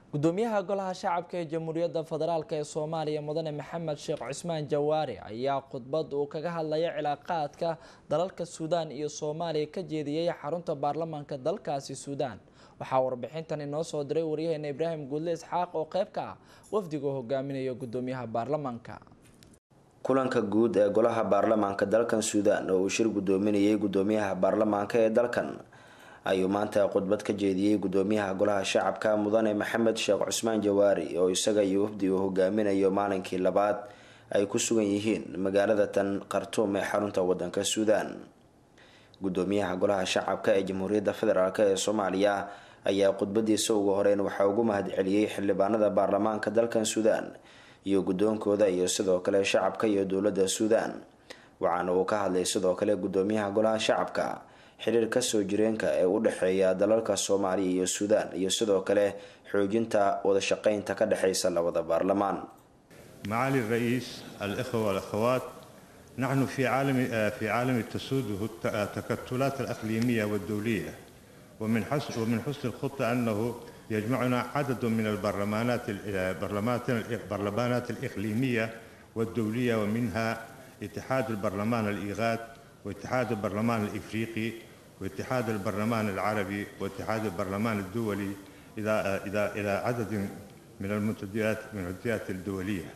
gudoomiyaha golaha shacabka ee jamhuuriyadda federaalk ee soomaaliya mudane maxamed sheekh cusmaan jawaari ayaa khudbad uu kaga hadlaya cilaaqaadka dalalka suudaan iyo soomaaliya ka jeediyey xarunta baarlamaanka dalkaasi suudaan waxaa warbixintan inoo soo diray waryaheena ibraahim guudle isxaaq oo qeyb ka ah wafdiga hogaaminaya gudoomiyaha baarlamaanka kulanka guud ee golaha baarlamaanka dalkan suudaan oo uu shir gudoominayay gudoomiyaha baarlamaanka ee dalkan ayuu maanta khudbad ka jeediyey gudoomiyaha golaha shacabka mudane maxamed sheekh cusmaan jawaari oo isaga iyo wafdi uu hogaaminayo maalinkii labaad ay ku sugan yihiin magaalada tan khartuum ee xarunta wadanka suudaan gudoomiyaha golaha shacabka ee jamhuuriyadda federaalk ee soomaaliya ayaa khudbadiisa ugu horeyn waxaa ugu mahadceliyey xildhibaanada baarlamaanka dalkan suudaan iyo guddoonkooda iyo sidoo kale shacabka iyo dowladda suudaan waxaana uu ka hadlay sidoo kale gudoomiyaha golaha shacabka xiriir kasoo jireenka ee u dhexeeya dalalka soomaaliya iyo suudaan iyo sidoo kale xoojinta wadashaqeynta ka dhexeysa labada baarlamaan معالي الرئيس الإخوة والأخوات نحن في عالم في عالم تسوده التكتلات الإقليمية والدولية ومن حسن ومن حسن الخطة أنه يجمعنا عدد من البرلمانات البرلمانات البرلمانات الإقليمية والدولية ومنها اتحاد البرلمان الإيغاد واتحاد البرلمان الإفريقي واتحاد البرلمان العربي واتحاد البرلمان الدولي إلى إلى إلى عدد من المنتديات من المنتديات الدولية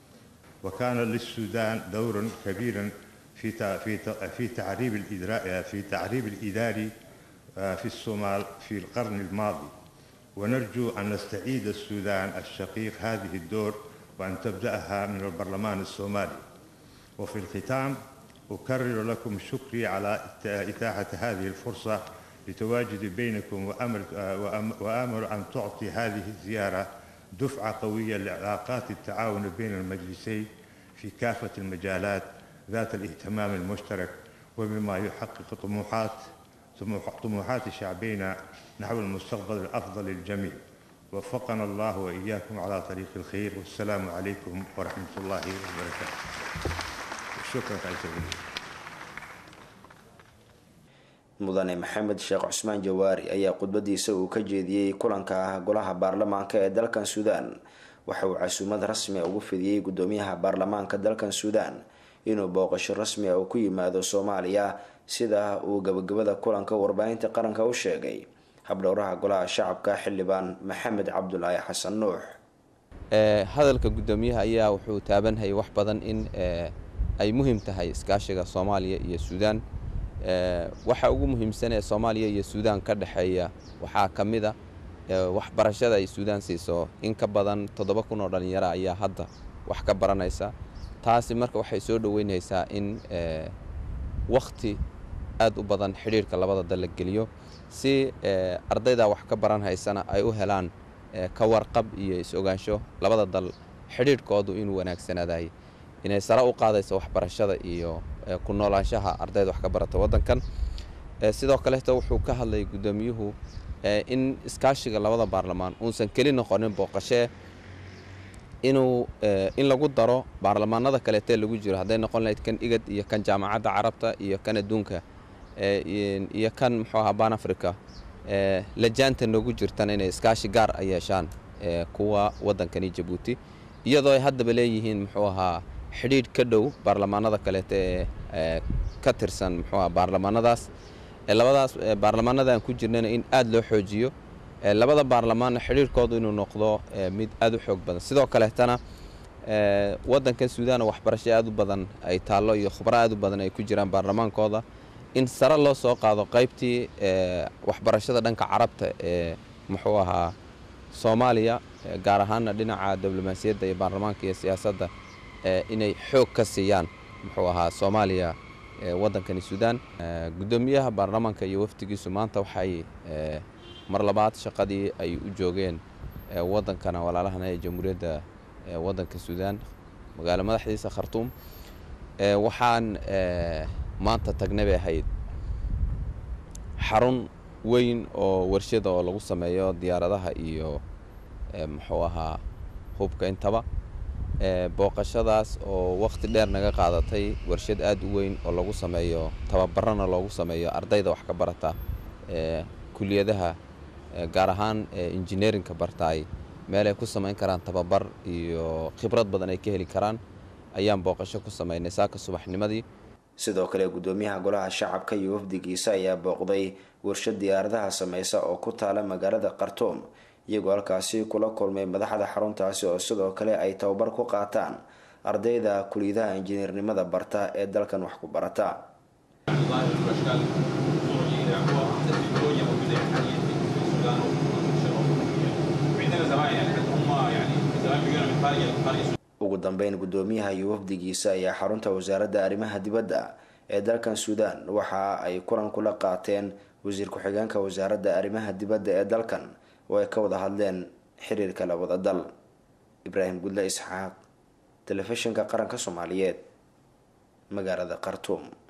وكان للسودان دور كبير في في في تعريب الإدراء في تعريب الإداري في الصومال في القرن الماضي ونرجو أن نستعيد السودان الشقيق هذه الدور وأن تبدأها من البرلمان الصومالي وفي الختام أكرر لكم شكري على إتاحة هذه الفرصة لتواجدي بينكم وأمر, وأمر أن تعطي هذه الزيارة دفعة قوية لعلاقات التعاون بين المجلسين في كافة المجالات ذات الاهتمام المشترك وبما يحقق طموحات طموحات شعبينا نحو المستقبل الأفضل للجميع وفقنا الله وإياكم على طريق الخير والسلام عليكم ورحمة الله وبركاته شكرا تعيش mudane maxamed sheekh cusmaan jawaari ayaa khudbadiisa uu ka jeediyey kulanka ah golaha baarlamaanka ee dalkan suudaan waxa uu casuumad rasmi a ugu fidiyey gudoomiyaha baarlamaanka dalkan suudaan inuu booqasho rasmi a uu ku yimaado soomaaliya sida uu gabagabada kulanka warbaahinta qaranka u sheegay habdhowraha golaha shacabka xildhibaan maxamed cabdulaahi xasan nuux hadalka gudoomiyaha ayaa wuxuu taabanhayay wax badan in ay muhiim tahay iskaashiga soomaaliya iyo suudaan waxa ugu muhiimsan ee soomaaliya iyo suudaan ka dhexeeya waxaa ka mid a waxbarashada ay suudaan siiso in ka badan toddoba kun oo dhallinyaro ayaa hadda wax ka baranaysa taasi marka waxay soo dhoweynaysaa in wakhti aad u badan xidhiirhka labada dal la geliyo si ardayda wax ka baran haysana ay u helaan ka warqab iyo is-ogaansho labada dal xidhiirhkoodu inuu wanaagsanaadahay inay sare u qaadayso waxbarashada iyo ku noolaanshaha ardayda wax ka barata waddankan sidoo kaleeto wuxuu ka hadlayay guddoomiyuhu in iskaashiga labada baarlamaan uusan keli noqonin booqashee inuu in lagu daro baarlamaanada kaleetee lagu jiro hadday noqon lahayd kan igad iyo kan jaamacadda carabta iyo kan adduunka iyo kan muxuu ahaa ban africa lajaanta noogu jirtan inay iskaashi gaar a yeeshaan kuwa waddankani jabuuti iyadoo ay haddaba leeyihiin muxuu ahaa xidhiidh ka dhow baarlamaanada kaleete ee ka tirsan muxuu aha baarlamaanadaas labadaas baarlamaanada aan ku jirnana in aad loo xoojiyo labada baarlamaanna xidhiirhkoodu inuu noqdo mid aad u xoog badan sidoo kaleetana waddankan suudaan waxbarasho aad u badan ay taallo iyo khubro aad u badan ay ku jiraan baarlamaankooda in sare loo soo qaado qaybtii waxbarashada dhanka carabta ee muxuu ahaa soomaaliya gaar ahaana dhinaca diblomaasiyadda iyo baarlamaanka iyo siyaasadda inay xoog ka siiyaan muxuu ahaa soomaaliya waddankani suudaan guddoomiyaha baarlamaanka iyo wafdigiisu maanta waxay mar labaad shaqadii ay u joogeen waddankana walaalahana ee jamhuuriyadda waddanka suudaan magaalo madaxdiisa khartuum waxaan maanta tagnay bay ahayd xarun weyn oo warshada oo lagu sameeyo diyaaradaha iyo muxuu ahaa hubka intaba booqashadaas oo wakhti dheer naga qaadatay warshad aad u weyn oo lagu sameeyo tababarana loogu sameeyo ardayda wax ka barata kuliyadaha gaar ahaan engineerinka bartaay meelay ku samayn karaan tababar iyo khibrad badan ay ka heli karaan ayaan booqasho ku samaynay saaka subaxnimadii sidoo kale gudoomiyaha golaha shacabka iyo wafdigiisa ayaa booqday warshad diyaaradaha sameysa oo ku taala magaalada khartoum iyagoo halkaasi kula kulmay madaxda xaruntaasi oo sidoo kale ay tababar ku qaataan ardayda kuliyadaha injineernimada barta ee dalkan wax ku barata ugu dambeyn gudoomiyaha iyo wafdigiisa ayaa xarunta wasaaradda arrimaha dibadda ee dalkan suudaan waxa ay kulan kula qaateen wasiir ku-xigeenka wasaaradda arrimaha dibadda ee dalkan oo ay ka wada hadleen xiriirka labada dal ibraahim gudle isxaaq telefishinka qaranka soomaaliyeed magaalada khartuum